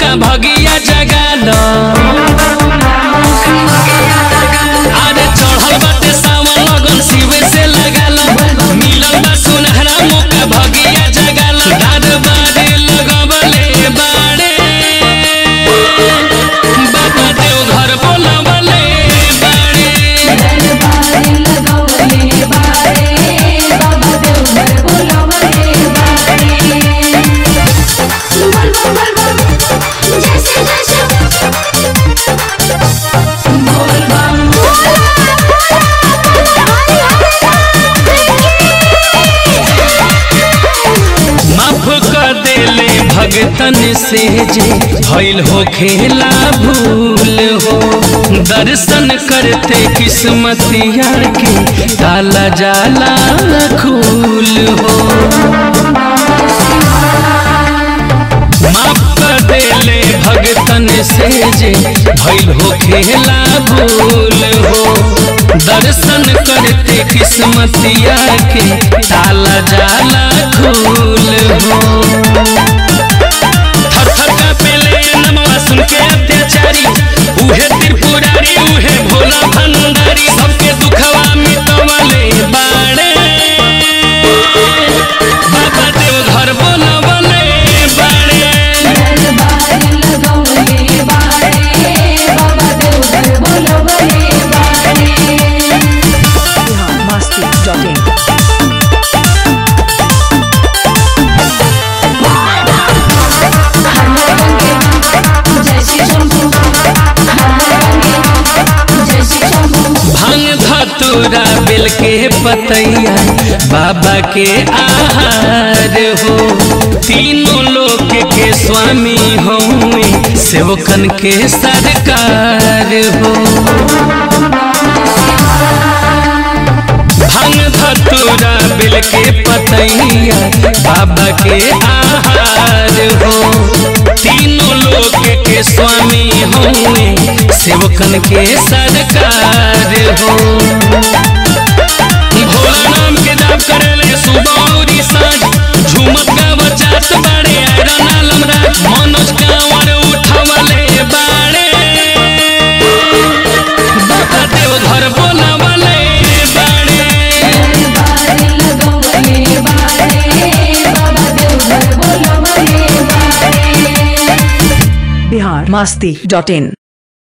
मौका भगिया जगालो अरे चढ़ल बाटे सावन लगन शिवे से लगालो मिलल बा सुनहरा मौका भगिया जगालो दरबारे लगवले बाड़े बाबा देव घर बोलवले बाड़े दरबार लगवले बारे बाबा देवघर बोलवले बारे बोल बोल बोल जैसे जैसे बोल बम माफ कर देले भगतन से जे भइल हो खेला भूल हो दर्शन करते किस्मतिया के ताला जाला खूल हो माफ कर देले भगतन से जे भइल हो खेला भूल हो दर्शन करते किस्मतिया के ताला जाला खूल हो थर थर का पेले नमवा सुन के अत्याचारी उहे त्रिपुरारी उहे भोला भंडारी सबके दुखवा मिटवले बाड़े बाबा देव घर बोलवले बाड़े दरबार लगवले बारे बाबा देवघर बोलवले बारे biharmasti.in जय श्री शंभू जय श्री शंभू भांग धतूरा बेल के पतैया बाबा के आहार हो तीनों लोक के स्वामी होए सेवकन के सरकार हो भांग धतूरा बेल के पतैया बाबा के आहार हो तीनों लोक के स्वामी होए सेवकन के सरकार हो भोला नाम के जाप करेले सुबह और साँझ झूमत गावत जात बाड़े आयरन आलम राज मनोज कांवर उठवले बाड़े बाबा देव घर बोलवले बाड़े दरबार लगवले बारे बाबा देवघर बोलवले बारे biharmasti.in